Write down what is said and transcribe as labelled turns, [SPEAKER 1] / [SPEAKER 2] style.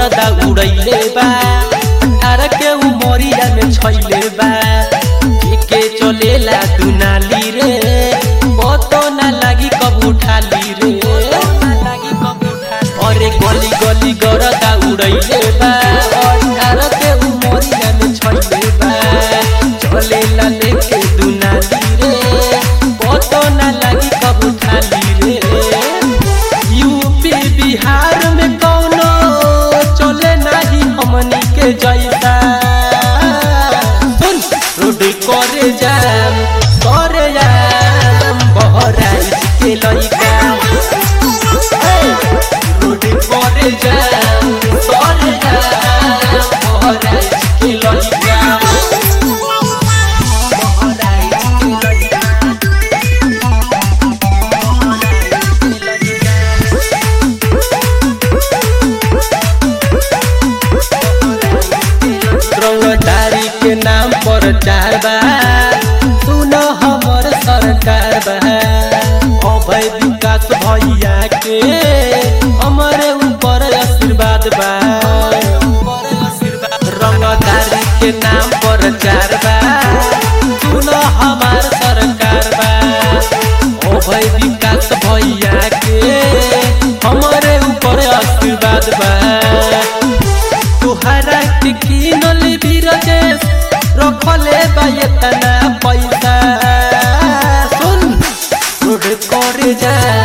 [SPEAKER 1] गरदा उड़ैले बा अठारह के उमरिया में छैले बा के चलेला दुनाली रे बतो ना लागी कब उठाली रे अरे गली गली गरदा उड़ैले बा अठारह के उमरिया में छैले बा चलेला लेके दुनाली रे बतो ना लागी कब उठाली रे यूपी बिहार में कौनो चले नाही हमनी के जैसा सुन रोड करे जाम करे जाम बहराइच के लइका ए, रोड करे जाम करे जाम बहराइच के लइका बहराइच के लइका रंगदारी के नाम पर चार बा सुन हमर सरकार बा अभय विकास भैया के हमरे ऊपर आशीर्वाद बा रंगदारी के नाम पर चार बा सुन हमार सरकार बा अभय विकास भैया के हमरे ऊपर आशीर्वाद बा तुहरा के किनल बिरजेश रखले बा एतना पैसा सुन रोड करे जा